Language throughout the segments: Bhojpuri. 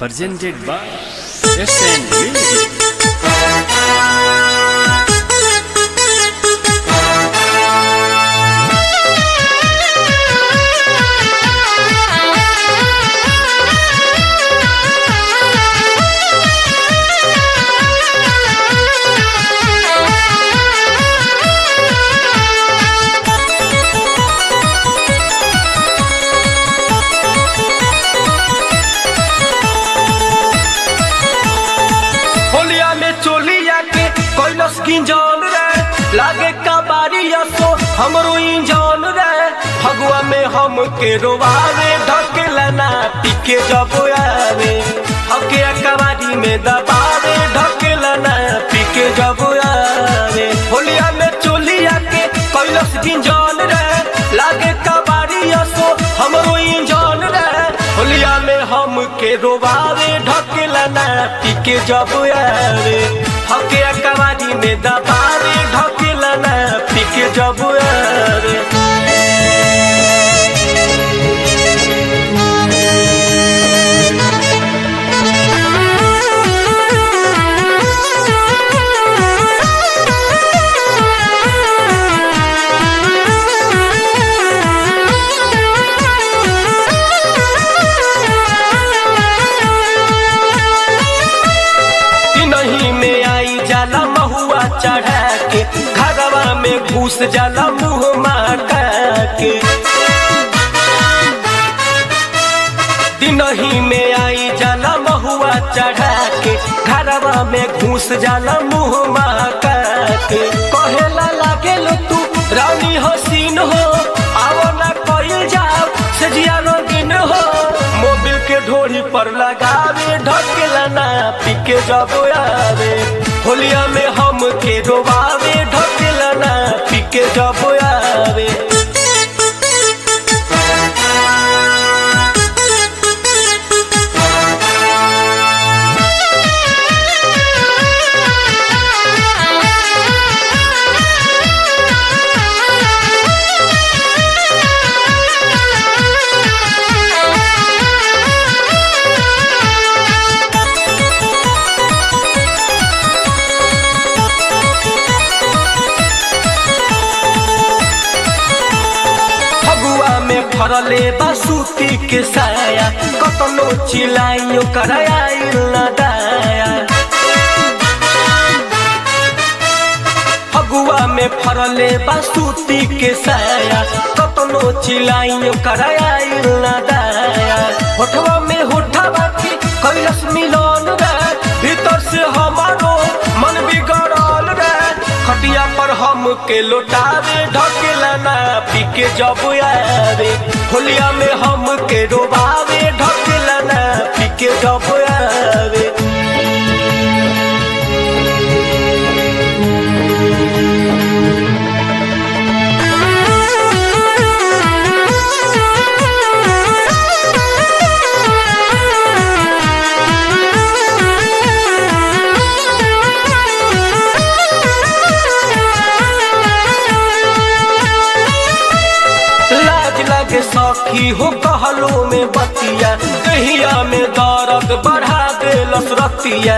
presented by SN Music. होलिया में चोलिया के कैलस गिंजन रे लागे कबाड़िया सो हमरो इंजन रे फगुआ में हम के रोवावे ढकेला ना टिके जब आवे हके कबाड़ी में दबावे ढकेला ना टिके जब आवे होलिया में चोलिया के कैलस गिंजन रे लागे कबाड़िया सो हमरो इंजन रे होलिया में हम के रोवावे ढकेला ना टिके जब आवे हके कबाड़ी में दबावे ढकेला ना टिके जब आवे कि नहीं में आई जाला महुआ चढ़ा के घरवा में घुस जाला मुंह माटा के दिनही में आई जाला महुआ चढ़ा के घरवा में घुस जाला मुंह माटा के कहेला लागे लो तू रानी हसीन हो आओ ना कइल जाओ सजिया रंगीन हो मोबिल के ढोरी पर लगावे ढकेला ना पीके जब आवे होलिया में हम के डोबावे ढकेला ना पीके जब आवे फगुआ में फरले बासुती के साया कतनो चिलाइयो कराइल न दाया फगुआ में फरले बासुती के साया कतनो चिलाइयो कराइल न दाया होठवा में होठवा के कैलस मिलन रे भीतर से हमारो मन बिगड़ल रे खटिया पर हम के लौटावे ढकेला ना पीके जब आवे होलिया में हम के डोबावे ढकेला ना पीके जब आवे लाज लगे सखी हो कहलो में बतिया दहिया में दर्द बढ़ा दे लसरतिया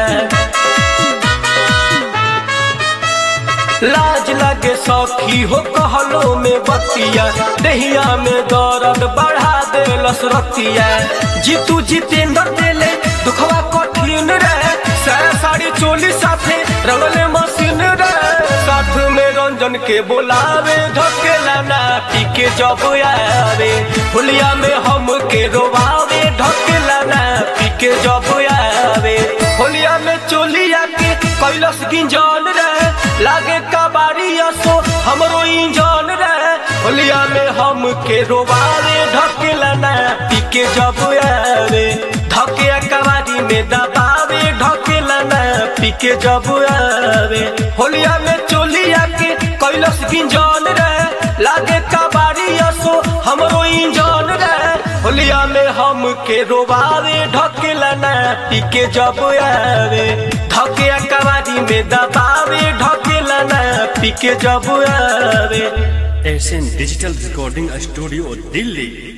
लाज लगे सखी हो कहलो में बतिया दहिया में दर्द बढ़ा दे लसरतिया जीतू जितेंद्र देले दुखवा कठिन रे साया साड़ी चोली साथे रंगले मशीन रे साथ में रंजन के बोलावे ढकेला ना पीके जब आवे हुलिया में हम के रोवावे ढकेला ना पीके जब आवे होलिया में चोलिया के कैलस गिंजन रे लागे कबाड़िया सो हमरो इंजन रे होलिया में हम के रोवावे ढकेला ना पीके जब आवे धके कबाड़ी में दबावे ढकेला ना पीके जब आवे होलिया में चोलिया के कैलस गिंजन रे लागे कबाड़िया सो हमरो इंजन रे होलिया में हम के रोवावे ढकेला ना पीके जब आवे धके कबाड़ी में दबावे ढकेला ना पीके जब आवे SN Digital Recording Studio, Delhi.